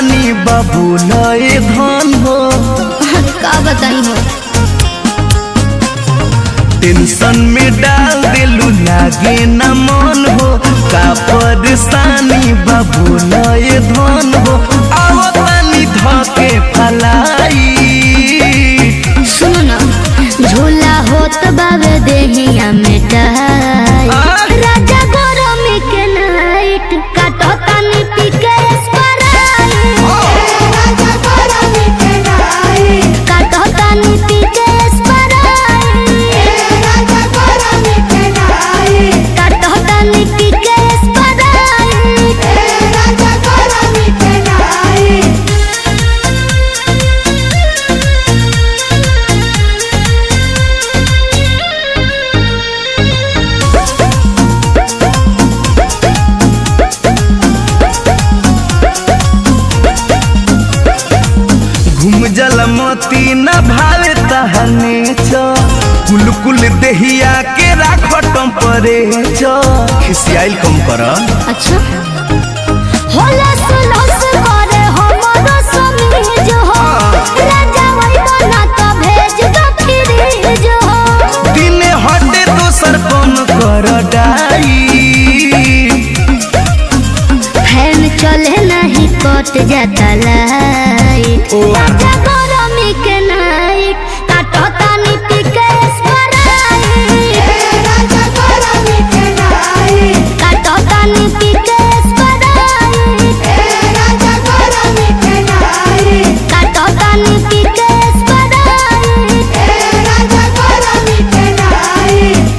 परेशानी बाबू नए धन हो का बताई हो टेंशन में डाल दिलू लागे न मन हो का परेशानी बाबू नए धन हो आओ तनी धके फलाई सुनो ना झूला होत बावे देहिया में टाई राजा गरमी के नाइट काटो तानी पी के स्प्राइट राजा गरमी के नाइट काटो तानी पी के स्प्राइट राजा गरमी के नाइट काटो तानी पी के स्प्राइट राजा गरमी के नाइट घूम जल मोती न भावे तहने छ कुल कुल देहिया के राख टम्परे छ खिसियाइल कम कर अच्छा होलस लस करे हमरो समीज हो राजा वही बना तो भेज दो फ्रीज हो दिने हटे दोसर कम कर डाई फैन चले नहीं कट जाता लाइट ओ। राजा गरमी के नाइट काटो तानी पी के स्प्राइट राजा गरमी के नाइट काटो तानी पी के स्प्राइट राजा गरमी के नाइट काटो तानी पी के स्प्राइट राजा गरमी के नाइट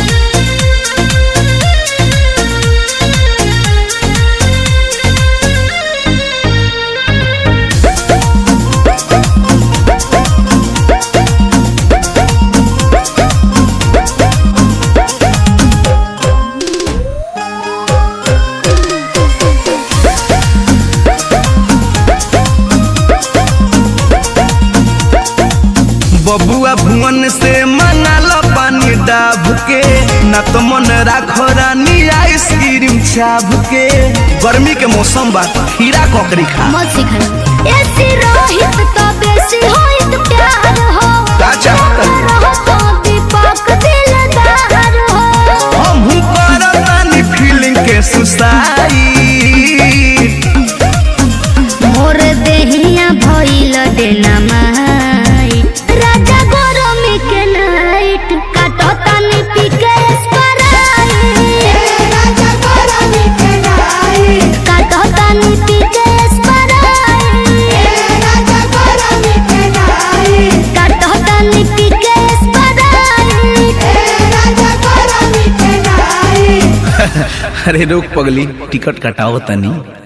बबुआ भुवन से मंगाल पानी डाब के न तो मन राखो रानी आइसक्रीम छाप के गर्मी के मौसम बा खीरा ककड़ी खा मत सिखाई ऐसी रोहित तो बेसी होइत प्यार हो का चाहत रहो तो दीपक दिलदार हो हम करब तानी फीलिंग के सुसाई मोर देहिया भइल देना माई राजा गरमी के नाइट काटो तानी पी के स्प्राइट राजा गरमी के नाइट काटो तानी पी के स्प्राइट राजा गरमी के नाइट काटो तानी पी के स्प्राइट राजा गरमी के नाइट अरे रोक पगली टिकट कटाओ तनी